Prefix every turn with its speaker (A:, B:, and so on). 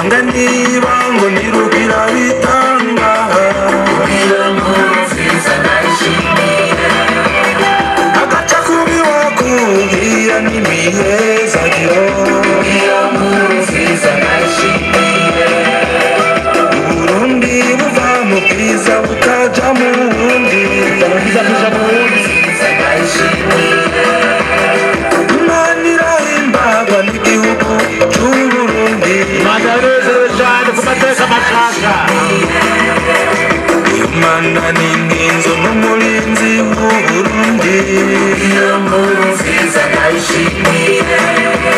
A: nanga niba ngo nirugira bitanga
B: iyo nkuru nziza ndayishimiye
A: agaca kubi wakubwira n'imihezagiro
B: iyo nkuru nziza ndayishimiye
A: uburundi buva mu bwiza bukaja mu bundi
C: bwiza kuja mu wundi
B: nziza ndayishimiye
A: imana irahimbagwa n'igihugu c'uburundi
C: imana yanezerewe cyane ku mateka mashasha
A: imana ni inkinzo n'umurinzi w'uburundi
B: iyo nkuru nziza ndayishimiye